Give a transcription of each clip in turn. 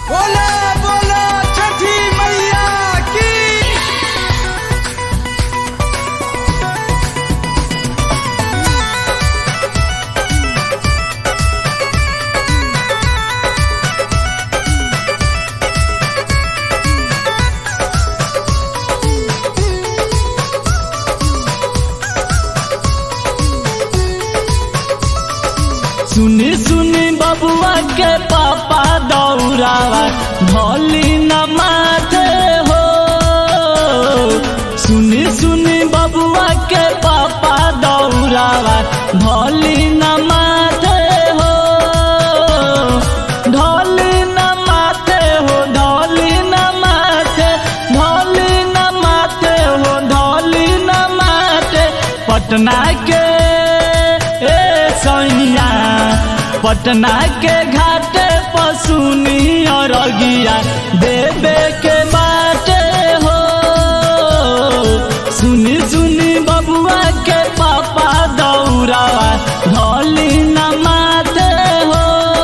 बोला बोला छठी मैया की सुनी सुनी बबुआ के पापा दौड़ावा भोली न माथे हो सुनी सुनी बबुआ के पापा दौड़ावा भोली न माथे हो ढोली न माथे हो ढोली न माथे ढोली न माथे हो ढोली न माथे पटना के ए सैया पटना के घाटे पसुनी और अगिया देवे के बाटे हो सुनी सुनी बबुआ के पापा दौड़ावा ढोली न माते हो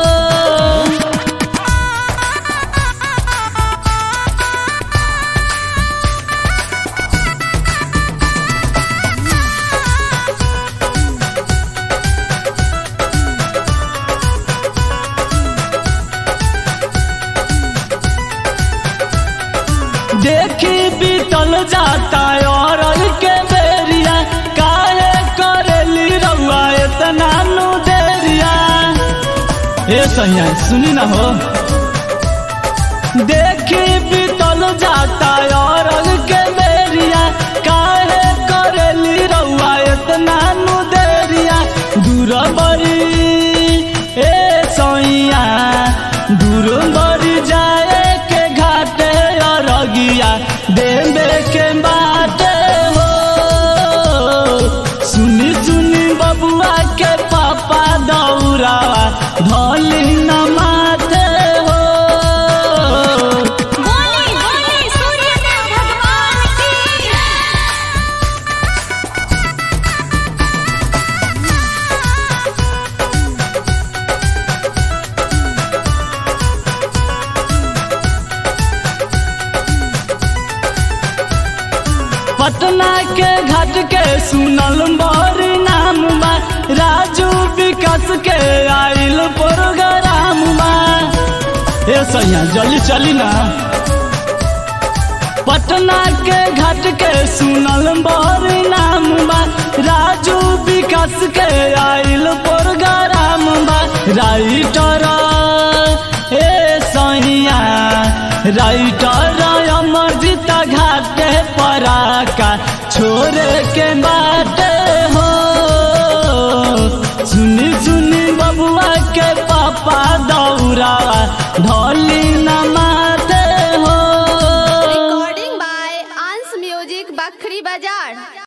देखी बीतल जाता और के बेरिया काहे करेली रउआ इतना नु देरिया ए सैया सुनी ना हो देखी बीतल जाता और के बेरिया काहे करेली रउआ इतना नु देरिया दूर बड़ी ए सैया दूर बड़ी जाए के घाटे और अगिया देवे के बाटे हो सुनी सुनी बबुआ के पापा दौड़ावा ढोली न माते हो बोले बोले सूर्यदेव भगवान की पटना के घाट के सुनल बड़ी नाम बा राजू विकास के आइल प्रोग्राम बा ए सैया जल्दी चली ना पटना के घाट के सुनल बड़ी नाम बा राजू विकास के आइल प्रोग्राम बा राइटर ए सैया राइटर अमरजीत घाटे पराका छोरे के बाटे हो सुनी सुनी बबुआ के पापा